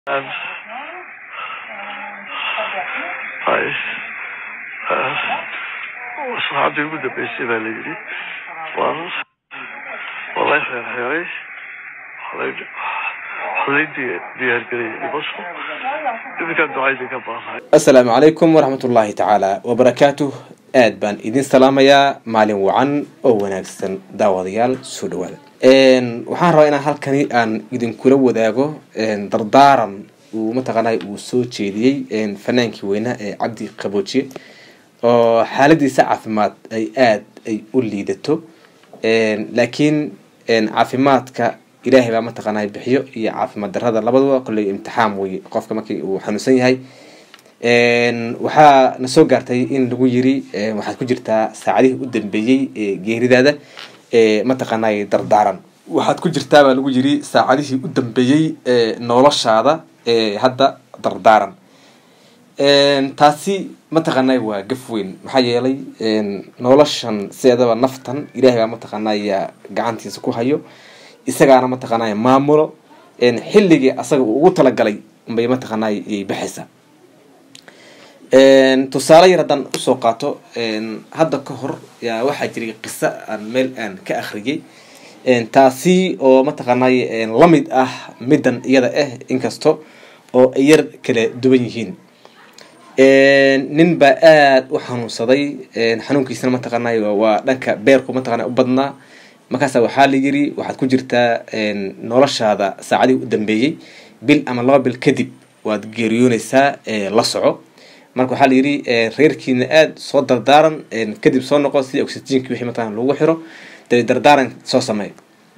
Um, hay saxaabtii ugu dambeysay baa la yidhi waa waa lay xeerxeeray halay diyaargeliyay dhimasho iminkaan ducaydi ka baahay assalaamu calaykum waraxmat ullaahi tacaala wabarakaatuh aad baan idin salaamayaa maalin wacan oo wanaagsan daawadayaal soo dhawaada waxaan rabaa inaan halkani aan idinkula wadaago dardaaran uu mataqaanay uu soo jeediyey fanaankii weynaa ee cabdi qaboojiye oo xaaladiisa caafimaad ay aad ay u liidato laakiin caafimaadka ilaahay baa mataqaanay bixiyo iyo caafimaad darada labaduba kolley imtixaan weye qofka markii uu xanuunsan yahay waxaa na soo gaartay in lagu yiri waxaad ku jirtaa saacadihii u dambeeyey ee geeridaada mataqaanay dardaaran waxaad ku jirtaa baa lagu yiri saacadihii u dambeeyey ee noloshaada ee hadda dardaaran taasi mataqaanay waa gaf weyn maxaa yeelay noloshan sideedaba naftan ilahay baa mataqaanaya gacantiisa ku hayo isagaana mataqaanay maamulo xilligii asaga uu ugu talagalay bay mataqaanay baxaysaa tusaale yar haddaan usoo qaato hadda ka hor yaa waxaa jiray qiso aan meel aan ka akhriyay taasi oo mataqaanay lamid ah middan iyada ah inkasto oo ay yar kala duwan yihiin nin baa aada u xanuunsaday xanuunkiisana mataqaanay waa dhanka beerku mataqana u badnaa markaasa waxaa la yiri waxaad ku jirtaa noloshaada saacadihii u dambeeyey bil ama laba bil kadib waad geeriyoonaysaa la soco marka waxaa la yidhi reerkiina aada soo dardaaran kadib soo noqo sidii oxygenki wixii mataqana lagu xiro dabe dardaaran soo sameey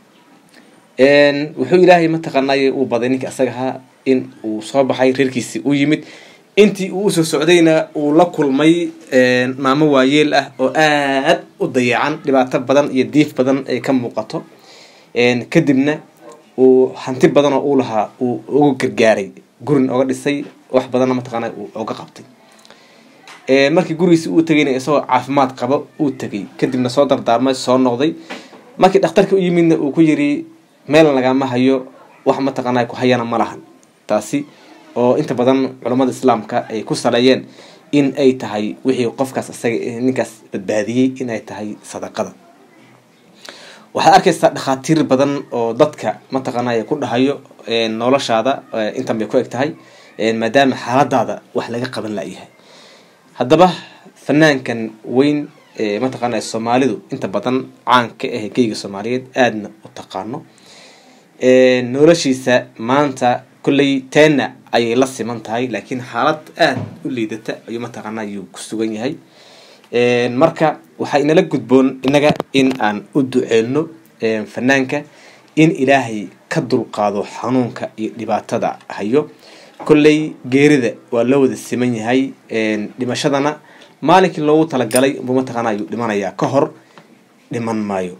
wuxuu ilaahay mataqaanay uu baday ninka asagahaa in uu soo baxay reerkiisi u yimid intii uu usoo socdayna uu la kulmay maamo waayeel ah oo aad u dayacan dhibaato badan iyo diif badan ay ka muuqato kadibna uu hanti badan oo uu lahaa uu uga gargaaray gurin oga dhisay wax badanna mataqaana uu oga qabtay markii gurigiisi uu tegayna isagoo caafimaad qaba uu tegay kadibna soo dardaarmay soo noqday markii dhakhtarka u yimidna uu ku yiri meel lagama hayo wax mataqaana ku hayana ma lahan taasi oo inta badan culammada islaamka ay ku saleeyeen in ay tahay wixii qofkaas isaga ninkaas badbaadiyey in ay tahay sadaqada waxaad arkaysaa dhakhaatiir badan oo dadka mataqaanay ku dhahayo noloshaada intan bay ku eg tahay maadaama xaaladaada wax laga qaban layahay haddaba fanaankan weyn mataqaana soomaalidu inta badan caan ka ah geyga soomaaliyeed aadna u taqaano noloshiisa maanta kolley teena ayay la siman tahay laakiin xaalad aada u liidata ayuu mataqaana ayuu ku sugan yahay marka waxaa inala gudboon innaga in aan u duceelno fanaanka in ilaahay ka dulqaado xanuunka iyo dhibaatada hayo kolley geerida waa loo wada siman yahay dhimashadana maalinkii loogu talagalay buu mataqaana ayuu dhimanayaa ka hor dhiman maayo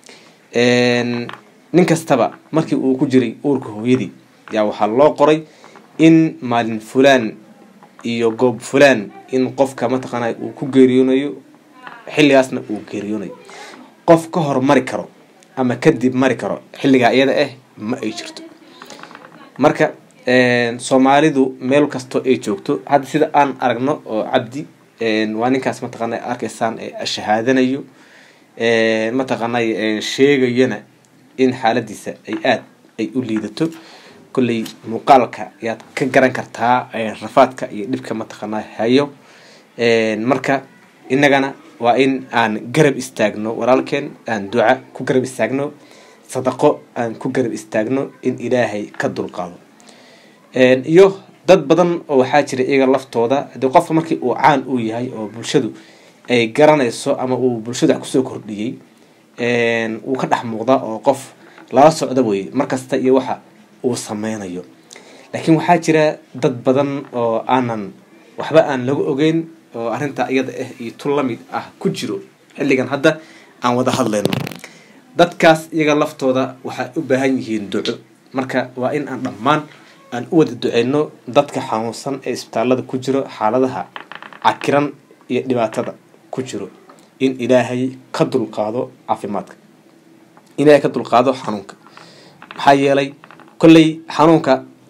nin kastaba markii uu ku jiray uurka hooyadii yaa waxaa loo qoray in maalin fulaan iyo goob fulaan in qofka mataqaana uu ku geeriyoonayo xilligaasna uu geeriyoonayo qof ka hor mari karo ama kadib mari karo xilligaa iyada ah ma ay jirto marka soomaalidu meel kastoo ay joogto hadda sida aan aragno oo cabdi waa ninkaas mataqaana arkaysaan shahaadanayo mataqaanay sheegayana in xaaladiisa ay aada ay u liidato kolley muuqaalka ayaad ka garan kartaa rafaadka iyo dhibka mataqaana hayo marka innagana waa in aan garab istaagno walaalkeen aan duca ku garab istaagno sadaqo aan ku garab istaagno in ilaahay ka dulqaado iyo dad badan oo waxaa jira iyaga laftooda hadii qofka markii uu caan uu yahay oo bulshadu ay garanayso ama uu bulshadu wax kusoo kordhiyey uu ka dhex muuqda oo qof lala socda weye markasta iyo waxa uu sameynayo laakiin waxaa jira dad badan oo aanan waxba aan laga ogeyn oo arrintaa iyada ah iyo tu lamid ah ku jiro xilligan hadda aan wada hadlayno dadkaas iyaga laftooda waxay u baahan yihiin duco marka waa in aan dhammaan aan u wada duceyno dadka xanuunsan ee isbitaalada ku jiro xaaladaha cakiran iyo dhibaatada ku jiro in ilaahay ka dulqaado caafimaadka ilaahay ka dulqaado xanuunka maxaa yeelay kolley xanuunka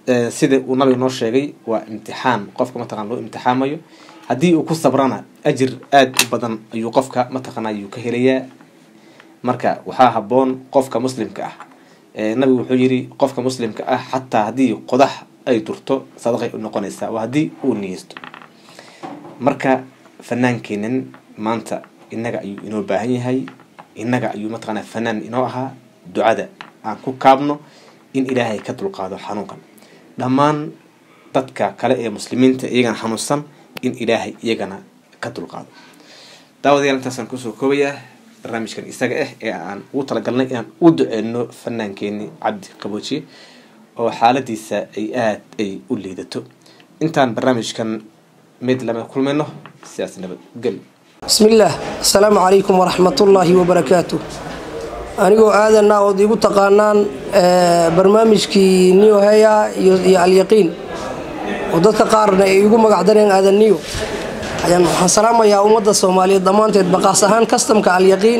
sida uu nabiga noo sheegay waa imtixaan qofka mataqana loo imtixaamayo haddii uu ku sabrana ajir aada u badan ayuu qofka mataqana ayuu ka helayaa marka waxaa haboon qofka muslimka ah nabigu wuxuu yiri qofka muslimka ah xataa haddii qodax ay durto sadaqay u noqonaysaa waa haddii uu niyeysto marka fanaankeenan maanta innaga ayuu inoo baahan yahay innaga ayuu mataqana fanaan inoo ahaa ducada aan ku kaabno in ilaahay ka dulqaado xanuunkan dhammaan dadka kale ee muslimiinta iyagana xanuunsan in ilaahay iyagana ka dulqaado daawadayaal intaasaan kusoo koobayaa barnaamijkan isaga ah ee aan ugu talagalnay inaan u duceyno fanaankeenii cabdi qaboojiye oo xaaladiisa ay aada ay u liidato intaan barnaamijkan mid lama kulmayno sidaas nabadgel bismi illaah assalaamu calaykum waraxmatullaahi wabarakaatu anigoo aadanna ood igu taqaanaan barnaamijkii niyo heya iyo alyaqiin oo dadka qaarna ay igu magacdareen aadan niyo ayaan waxaan salaamayaa ummadda soomaaliyeed dhammaanteed baqaas ahaan kastamka alyaqiin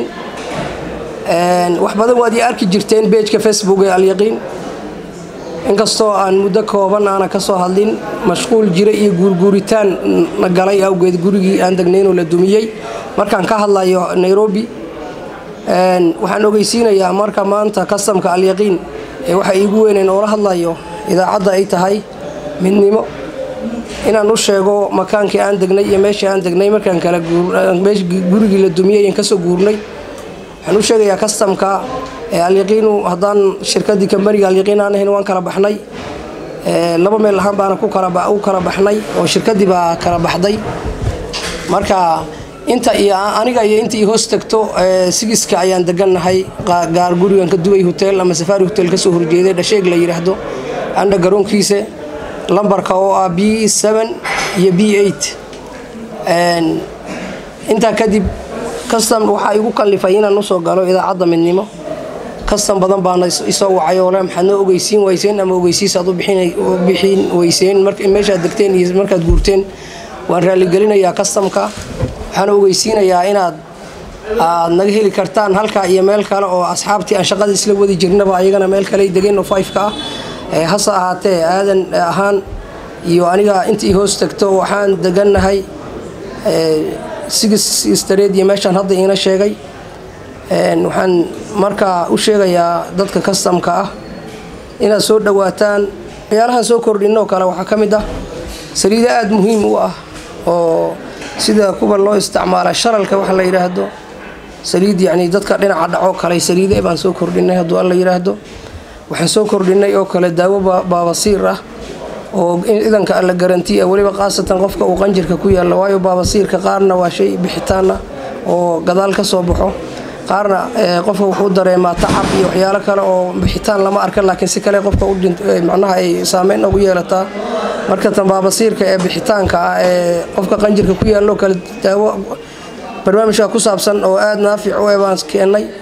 wax badan waad ii arki jirteen beejka facebook ee alyaqiin inkastoo aan muddo kooban aana ka soo hadlin mashquul jira iyo guurguuritaan na galay awgeed gurigii aan degnaynoo la dumiyey markaan ka hadlayo nairobi waxaan ogeysiinayaa marka maanta kastamka alyaqiin ee waxa iigu weyneyn oola hadlayo idaacadda ay tahay midnimo inaan u sheego makaankii aan degnay iyo meeshii aan degnay markaan kala gurigii la dumiyey aan kasoo guurnay waxaan u sheegayaa kastamka alyaqiinu haddaan shirkadii kambaniga alyaqiin aan ahayn waan kala baxnay laba meel ahaan baana u kala baxnay oo shirkadii baa kala baxday marka inta iyo aniga iyo inta ii hoos tagto sigiska ayaan degannahay gaar gurigan ka dubay hotel ama safaari hotel kasoo horjeeday dhasheeg la yidhaahdo andha garoonkiisa lambarka oo ah b iyo b intaa kadib kastam waxaa igu kallifay inaan usoo galo idaacadda midnimo kastam badan baana isoo wacay oo le maxaad noo ogeysiin weyseen ama ogeysiisaad u bixin weyseen meeshaad degteen iyo markaad guurteen waan raaligelinayaa kastamka waxaan ogeysiinayaa inaad aad naga heli kartaan halkaa iyo meel kale oo asxaabtii aan shaqada isla wadi jirnaba ayagana meel kale degeen oo fifeka ah hase ahaatee aadan ahaan iyo aniga intii hoos tagto waxaan degannahay sigis stareed iyo meeshaan hadda iina sheegay waxaan markaa u sheegayaa dadka kastamka ah inaad soo dhawaataan waxyaalahan soo kordhinoo kale waxaa ka mid ah saliido aada muhiim u ah oo sida kuwa loo isticmaala sharalka waxa la yidhaahdo saliid yacni dadka dhinaca dhaco kale saliide baan soo kordhinay hadduu alla yidhaahdo waxaan soo kordhinay oo kale daawo baabasiir ah oo idanka alla garantiya weliba khaasatan qofka uu qanjirka ku yaalla waayo baabasiirka qaarna waa shay bixitaana oo gadaal ka soo baxo qaarna qofka wuxuu dareemaa tacab iyo waxyaalo kale oo bixitaan lama arka laakiin si kale qofka macnaha ay saameyn ugu yeelataa marka tan baabasiirka ee bixitaanka ah ee qofka qanjirka ku yaallo kale daawo barnaamijka ku saabsan oo aada naafic u e baan keennay